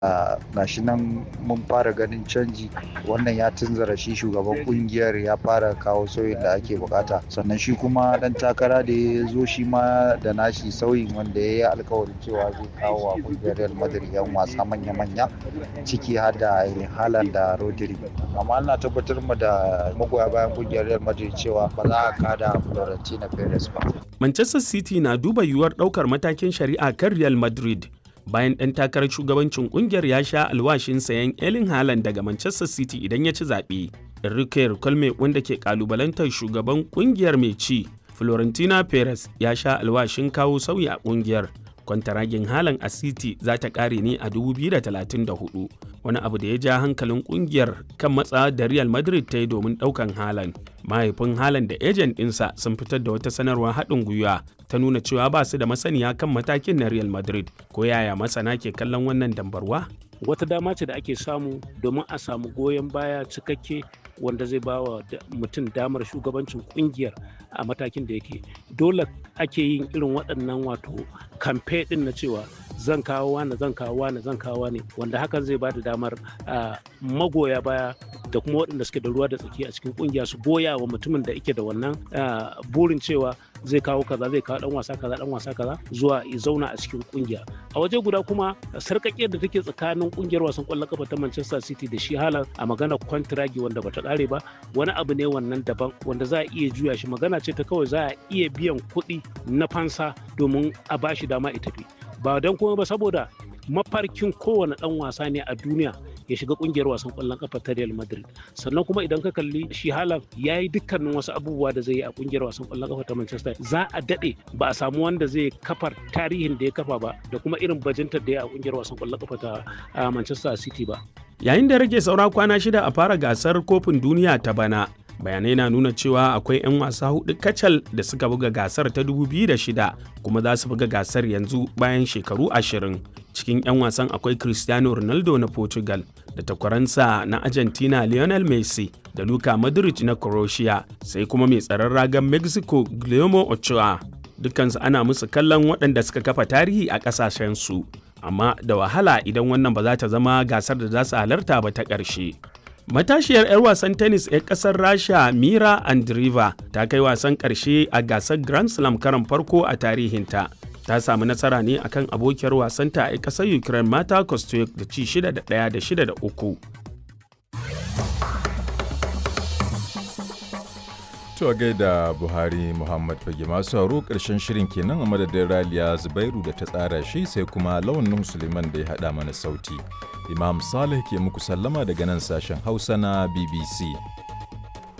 gashi nan mun fara ganin canji wannan ya tunzara shi shugaban kungiyar ya fara kawo sauyin da ake bukata sannan shi kuma dan takara da ya zo shi ma da nashi sauyin wanda ya yi alkawarin cewa zai kawo wa kungiyar real madrid yan wasa manya-manya ciki har da halan da rodri amma ana tabbatar mu da magoya bayan kungiyar real madrid cewa ba za a kada florentina perez ba manchester city na duba yiwuwar daukar matakin shari'a kan real madrid bayan ɗan takarar shugabancin ƙungiyar ya sha alwashin sayan Erling Haaland daga Manchester City idan ya ci zaɓe. Enrique Colme wanda ke ƙalubalantar shugaban ƙungiyar mai ci, Florentina Perez ya sha alwashin kawo sauyi a ƙungiyar. Kwantaragin Haaland a City za ta ƙare ne a 2034, wani abu da ya ja hankalin ƙungiyar kan matsa da Real Madrid ta yi domin ɗaukan Haaland. Mahaifin Haaland da ejen ɗinsa sun fitar da wata sanarwar haɗin gwiwa ta nuna cewa ba su da masaniya kan matakin na Real Madrid ko yaya masana ke kallon wannan dambarwa? Wata dama ce da ake samu domin a samu goyon baya cikakke wanda zai ba wa mutum damar shugabancin kungiyar a matakin da yake. Dole ake yin irin waɗannan wato kamfe ɗin na cewa zan kawo wani zan kawo wani zan kawo wani wanda hakan zai ba da damar magoya baya da kuma waɗanda suke da ruwa da tsaki a cikin kungiya su goya wa mutumin da yake da wannan burin cewa zai kawo kaza zai kawo dan wasa kaza dan wasa kaza zuwa ya zauna a cikin kungiya a waje guda kuma sarkakiyar da take tsakanin kungiyar wasan kwallon kafa ta Manchester City da shi halan a magana kwantiragi wanda bata kare ba wani abu ne wannan daban wanda za a iya juya shi magana ce ta kawai za a iya biyan kuɗi na fansa domin a bashi dama ita tafi ba don kuma ba saboda mafarkin kowane dan wasa ne a duniya ya shiga kungiyar wasan kwallon kafa ta Real Madrid sannan kuma idan ka kalli shi Haaland ya yi dukkanin wasu abubuwa da zai yi a kungiyar wasan kwallon kafa ta Manchester za a dade ba a samu wanda zai kafar tarihin da ya kafa ba da kuma irin bajintar da ya a kungiyar wasan kwallon kafa ta Manchester City ba yayin da rage saura kwana shida a fara gasar kofin duniya ta bana bayanai na nuna cewa akwai 'yan wasa hudu kacal da suka buga gasar ta 2006 kuma za su buga gasar yanzu bayan shekaru ashirin cikin 'yan wasan akwai cristiano ronaldo na portugal da takwaransa na argentina lionel messi da luka modric na croatia sai kuma mai tsaron ragan mexico guillermo ochoa dukansu ana musu kallon waɗanda suka kafa tarihi a ƙasashensu amma da wahala idan wannan ba za ta zama gasar da za su halarta ba ta ƙarshe Matashiyar 'yar wasan tennis 'yar kasar Rasha Mira Andreeva ta kai wasan ƙarshe a gasar Grand Slam karan farko a tarihinta. Ta samu nasara ne akan abokiyar wasanta a ƙasar Ukraine Mata Kostyuk da ci 6 da 1 da 6 da 3. To a gaida Buhari Muhammad Fage masu haro ƙarshen shirin kenan a madadin Raliya Zubairu da ta tsara shi sai kuma launin Suleiman da ya haɗa mana sauti. Imam Saleh ke muku sallama daga nan sashen Hausa na BBC.